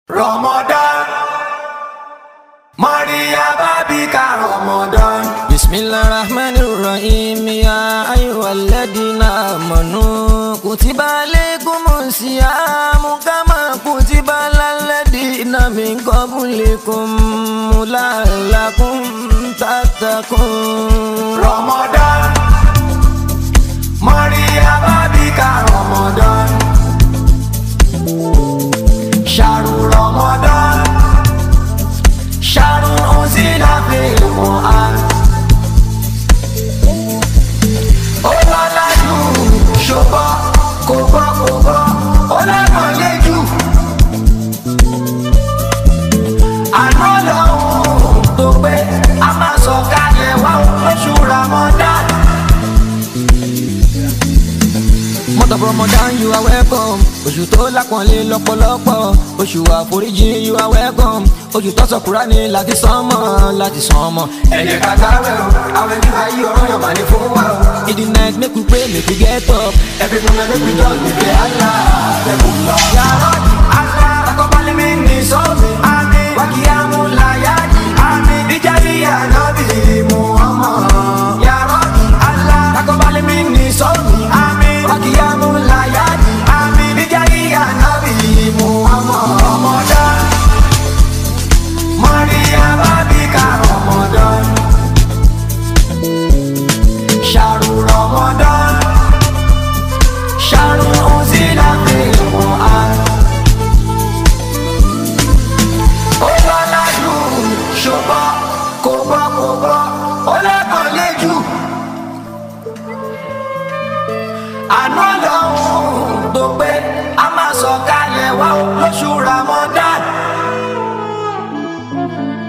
Ramadan Maria Babika Ramadan Bismillahirrahmanirrahim Ya ayyuhalladhina amanu Kutiba alaykumus siyamu Kama kutiba alal ladhina min qablikum La'allakum tattaqun Ramadan Maria Babika Ramadan Sharu Ramadan Sharu Unzila fil Quran Ọlọ́lájú ṣùgbọ́n kò gbọ́ kò gbọ́ ọlọ́mọlẹ́jù àná lọ́hùn tó pé a máa sọ kalẹ̀ wá oṣù Ramadan. Month of Ramadan you are welcome Oṣù tó lápọ̀nlé lọ́pọ̀lọpọ̀ Oṣù àforíjì you are welcome Oṣù tó sọ Kùránì láti sánmọ̀ láti sánmọ̀ ẹ jẹ́ ká gbààwẹ̀ o àwọn ẹbí wa yí ọ̀rọ̀ yàn máa ní fún wa o. In the night make we pray make we get up every moment make we just dey pray Allah ẹ̀kú lọ. yàrá Allah takọ́balẹ̀ mi ní sọ́ọ̀mì àmì wákìyàmú láyàjì àmì ìjàdí ànábì Muhammad. yàrá Allah takọ́balẹ̀ mi ní sọ́ọ̀mì àmì wákìyàmú láyàjì àmì ìjàdí ànábì Muhammad. Ramadan Maria Babika Ramadan Sharu Ramadan Sharu Unzila fil Quran Ó lọ́lájú ṣùgbọ́n kò gbọ́ kò gbọ́ ó lẹ́kọ̀ọ́ léjù Àná lọ́hùn tó pé a máa sọ kalẹ̀ wá lóṣù Ramadan